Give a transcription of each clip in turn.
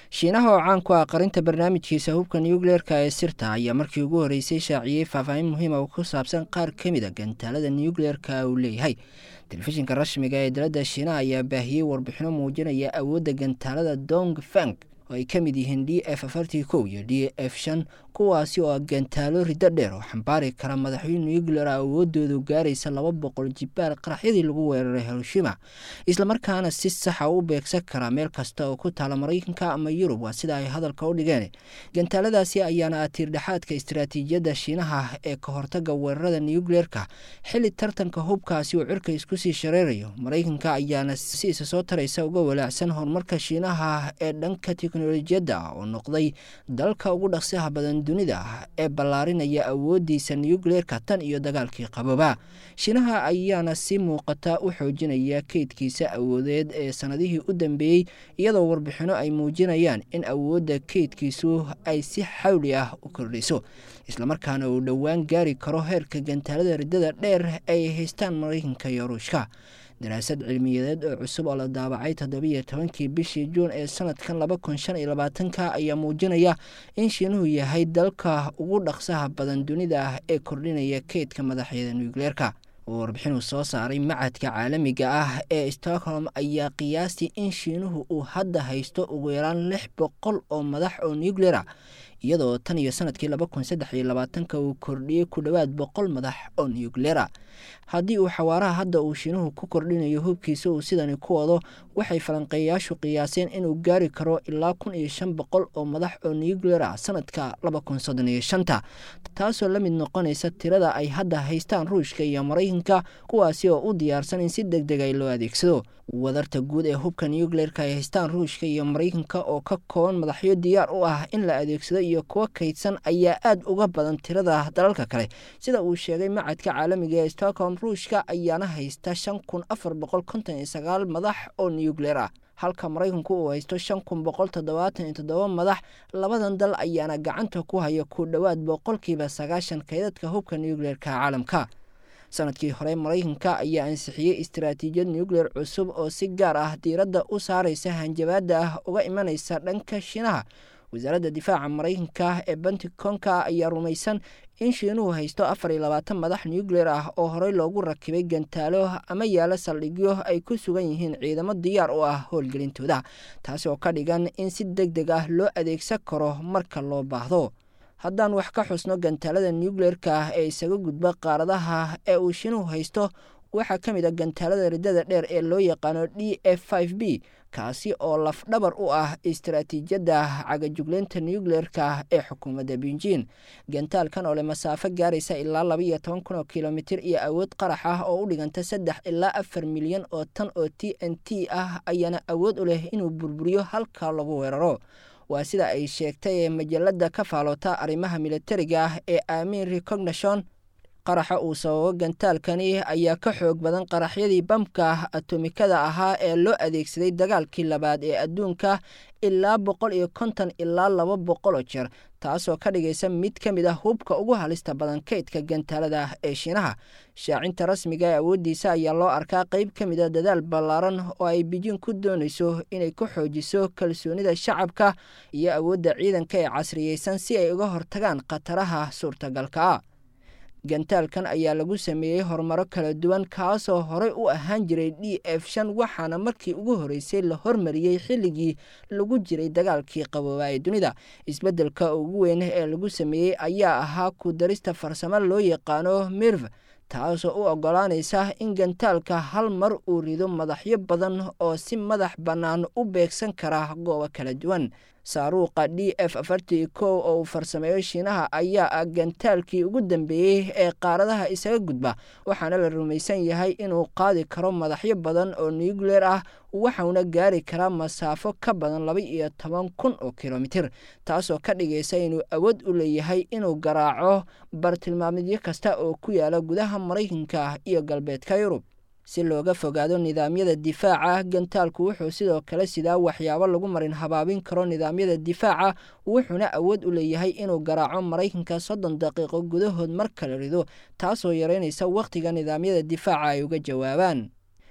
shiinaha oo caan ku ah qarinta barnaamijkiisa hubka nucleerka ee sirta ayaa markii ugu horreysay shaaciyey faahfaahin muhiima oo ku saabsan qaar ka mid a gantaalada nucleerka uu leeyahay telefishinka rasmiga ee dalada shiinaha ayaa baahiyey warbixino muujinaya awoodda gantaalada dong fang oo ay ka mid yihiin d f afartii kow iyo d f shan kuwaasi oo gantaalo riddo dheer oo xambaari kara madaxyo nuclear awoodoodu gaaraysa laba boqol jibaar qaraxyadii lagu weeraray hiroshima islamarkaana si saxa u beegsan kara meel kasta oo ku taala maraykanka ama yurub waa sida ay hadalka u dhigeen gantaaladaasi ayaana ah tiirdhexaadka istaraatiijiyadda shiinaha ee ka hortaga weerarada nucleerka xilli tartanka hubkaasi uu cirka isku sii shareerayo maraykanka ayaana si isa soo taraysa uga walaacsan horumarka shiinaha ee dhanka teknolojiyadda oo noqday dalka ugu dhaqsiha badan dunida ee ballaarinaya awoodiisa nucleerka tan iyo dagaalkii qabooba shiinaha ayaana si muuqata u xoojinaya keydkiisa awoodeed ee sanadihii u dambeeyey iyadoo warbixino ay muujinayaan in awoodda keydkiisu ay si xawli ah u kordhayso islamarkaana uu dhowaan gaari karo heerka gantaalada riddada dheer ay haystaan maraykanka iyo ruushka daraasad cilmiyadeed oo cusub oo la daabacay toddobiiyo tobankii bishii juun ee sanadkan laba kun shan iyo labaatanka ayaa muujinaya in shiinuhu yahay dalka ugu dhaqsaha badan dunida ah ee kordhinaya keydka madaxyada nucleerka warbixinuu soo saaray macadka caalamiga ah ee stockholm ayaa qiyaastii in shiinuhu uu hadda haysto ugu yaraan lix boqol oo madax oo nucleera iyadoo tan iyo sanadkii laba kun saddex iyo labaatanka uu kordhiyey ku dhowaad boqol madax oo nucleera haddii uu xawaaraha hadda uu shiinuhu ku kordhinayo hubkiisa uu sidani ku wado waxay falanqeeyayaashu qiyaaseen inuu gaari karo ilaa kun iyo shan boqol oo madax oo nucleer ah sanadka laba kun soddon iyo shanta taasoo la mid noqonaysa tirada ay hadda haystaan ruushka iyo maraykanka kuwaasi oo u diyaarsan in si deg deg ay loo adeegsado wadarta guud ee hubka nucleerka ay haystaan ruushka iyo maraykanka oo ka kooban madaxyo diyaar u ah in la adeegsado iyo kuwa kaydsan ayaa aad uga badan tirada dalalka kale sida uu sheegay macadka caalamiga ee stockholm ruushka ayaana haysta shan kun afar boqol konton iyo sagaal madax oo nucleer ah halka maraykanku uu haysto shan kun boqol toddobaatan iyo toddoba madax labadan dal ayaana gacanta ku haya ku dhowaad boqolkiiba sagaashan kaydadka hubka nucleerka caalamka sanadkii hore maraykanka ayaa ansixiyey istaraatiijiyad nucleer cusub oo si gaar ah diiradda u saaraysa hanjabaadda ah uga imanaysa dhanka shiinaha wasaaradda difaaca maraykanka ee benticonka ayaa rumaysan in shiinuhu haysto afar iyo labaatan madax nucleer ah oo horey loogu rakibay gantaalo ama yaalo saldhigyo ay ku sugan yihiin ciidamo diyaar u ah howlgelintooda taasi oo ka dhigan in si deg deg ah loo adeegsan karo marka loo baahdo haddaan wax ka xusno gantaalada nucleerka ah ee isaga gudba qaaradaha ee uu shiinuhu haysto waxaa ka mid a gantaalada riddada dheer ee loo yaqaano d f b kaasi oo lafdhabar u ah istaraatiijiyadda cagajugleynta nucleerka ee xukuumadda beijin gantaalkan oo leh masaafo gaaraysa ilaa laba iyo toban kun oo kilomitir iyo awood qarax ah oo u dhiganta saddex ilaa afar milyan oo tan oo t n t ah ayaana awood u leh inuu burburiyo halka lagu weeraro waa sida ay sheegtay ee majalada ka faaloota arrimaha militariga ah ee aamin recognition qaraxa uu sababo gantaalkani ayaa ka xoog badan qaraxyadii bamka atomikada ahaa ee loo adeegsaday dagaalkii labaad ee adduunka ilaa boqol iyo konton ilaa laba boqoloo jeer taasoo ka dhigaysa mid ka mid ah hubka ugu halista badan kaydka gantaalada ee shiinaha shaacinta rasmiga ee awooddiisa ayaa loo arkaa qeyb ka mid a dadaal ballaaran oo ay bijin ku doonayso inay ku xoojiso kalsoonida shacabka iyo awoodda ciidanka ee casriyeysan si ay uga hortagaan khataraha suurtagalka ah gantaalkan ayaa lagu sameeyey horumaro kala duwan kaasoo horey u ahaan jiray d f shan waxaana markii ugu horreysay la hormariyey xilligii lagu jiray dagaalkii qabooba ee dunida isbeddelka ugu weyn ee lagu sameeyey ayaa ahaa ku darista farsamo loo yaqaano mirv taasoo u oggolaanaysa in gantaalka hal mar uu rido madaxyo badan oo si madax bannaan u beegsan kara goobo kala duwan saaruuqa d f afartii kow oo uu farsameeyo shiinaha ayaa ah gantaalkii ugu dambeeyey ee qaaradaha isaga gudba waxaana la rumaysan yahay inuu qaadi karo madaxyo badan oo nucleer ah waxauna gaari karaa masaafo ka badan laba iyo toban kun oo kilomitir taasoo ka dhigaysa inuu awood u leeyahay inuu garaaco bartilmaamidyo kasta oo ku yaala gudaha maraykanka iyo galbeedka yurub si looga fogaado nidaamyada difaaca gantaalku wuxuu sidoo kale sidaa waxyaabo lagu marin habaabin karo nidaamyada difaaca wuxuuna awood u leeyahay inuu garaaco maraykanka soddon daqiiqo gudahood mar kala rido taasoo yareynaysa wakhtiga nidaamyada difaaca ay uga jawaabaan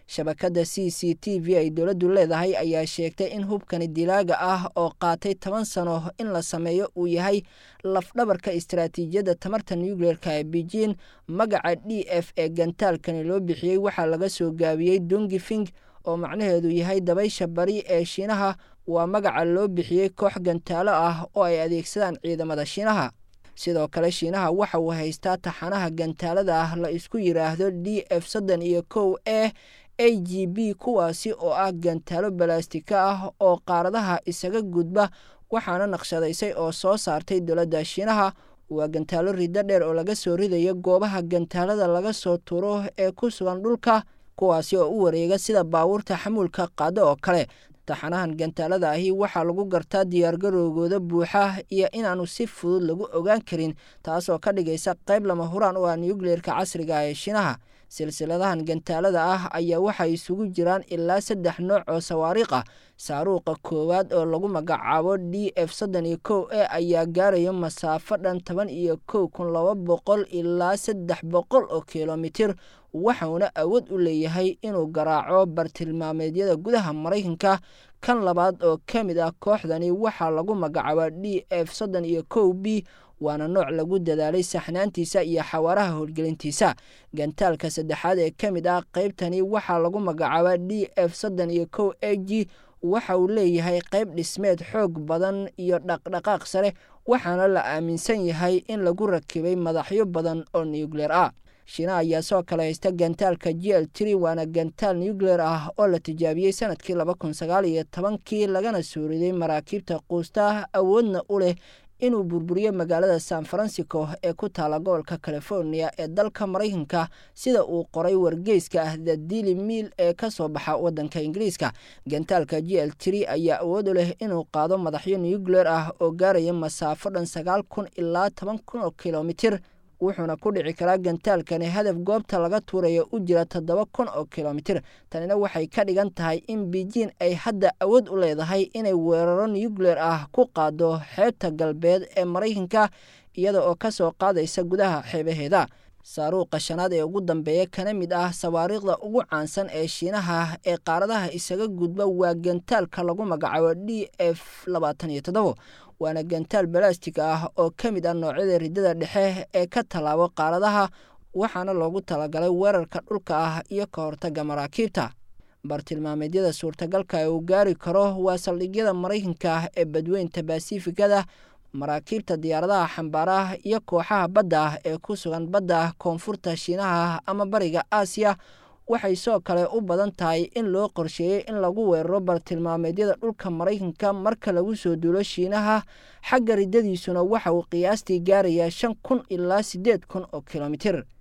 shabakadda c c t v ay dowladdu leedahay ayaa sheegtay in hubkani dilaaga ah oo qaatay toban sano in la sameeyo uu yahay lafdhabarka istaraatiijiyadda tamarta nucleerka ee beijing magaca d f ee gantaalkani loo bixiyey waxaa laga soo gaabiyey dongifing oo macnaheedu yahay dabaysha bari ee shiinaha waa magaca loo bixiyey koox gantaalo ah oo ay adeegsadaan ciidamada shiinaha sidoo kale shiinaha waxa uu haystaa taxanaha gantaalada ah la isku yidhaahdo d f soddon iyo kow e a g b kuwaasi oo ah gantaalo balastika ah oo qaaradaha isaga gudba waxaana naqshadaysay oo soo saartay dowladda shiinaha waa gantaalo riddo dheer oo laga soo ridayo goobaha gantaalada laga soo turo ee ku sugan dhulka kuwaasi oo u wareega sida baabuurta xamuulka qaado oo kale taxanahan gantaalada ahi waxaa lagu gartaa diyaargarowgooda buuxa iyo inaanu si fudud lagu ogaan karin taasoo ka dhigaysa qayb lama huraan u ah nucleerka casriga ee shiinaha silsiladahan gantaalada ah ayaa waxay isugu jiraan ilaa saddex nooc oo sawaariikh ah saaruuqa koowaad oo lagu magacaabo d f soddon iyo kow e ayaa gaarayo masaafo dhan toban iyo kow kun laba boqol ilaa saddex boqol oo kilomitir waxauna awood u leeyahay inuu garaaco bartilmaameedyada gudaha maraykanka kan labaad oo ka mid ah kooxdani waxaa lagu magacaabaa d f soddon iyo kow b waana nooc lagu dadaalay saxnaantiisa iyo xawaaraha howlgelintiisa gantaalka saddexaad ee ka mid ah qaybtani waxaa lagu magacaabaa d f soddon iyo kow a g waxa uu leeyahay qayb dhismeed xoog badan iyo dhaqdhaqaaq sare waxaana la aaminsan yahay in lagu rakibay madaxyo badan oo nucleer ah shiina ayaa soo kale haysta gantaalka g l tri waana gantaal nucleer ah oo la tijaabiyey sanadkii laba kun sagaal iyo tobankii lagana soo riday maraakiibta quusta awoodna u leh inuu burburiyo magaalada san francisco ee ku taala gobolka california ee dalka maraykanka sida uu qoray wargeyska ah the dili miil ee ka soo baxa waddanka ingiriiska gantaalka g l tri ayaa awood u leh inuu qaado madaxyo nucleer ah oo gaaraya masaafo dhan sagaal kun ilaa toban kun oo kilomitir wuxuuna ku dhici karaa gantaalkani hadaf goobta laga tuurayo u jira toddoba kun oo kilomitir tanina waxay ka dhigan tahay in beijing ay hadda awood u leedahay inay weeraro nucleer ah ku qaado xeebta galbeed ee maraykanka iyada oo ka soo qaadaysa gudaha xeebaheeda saaruuqa shanaad ee ugu dambeeya kana mid ah sawaariikhda ugu caansan ee shiinaha ee qaaradaha isaga gudba waa gantaalka lagu magacaabo d f labaatan iyo toddobo waana gantaal balastig ah oo ka mid ah noocyada riddada dhexe ee ka tallaabo qaaradaha waxaana loogu talagalay weerarka dhulka ah iyo ka hortagga maraakiibta bartilmaameedyada suurtagalka ee uu gaari karo waa saldhigyada maraykanka ee badweynta basifikada maraakiibta diyaaradaha xambaaraha iyo kooxaha badda ah ee ku sugan badda koonfurta shiinaha ama bariga aasiya waxay soo kale u badan tahay in loo qorsheeyey in lagu weeraro bartilmaameedyada dhulka maraykanka marka lagu soo duulo shiinaha xagga riddadiisuna waxa uu qiyaastii gaarayaa shan kun ilaa siddeed kun oo kilomitir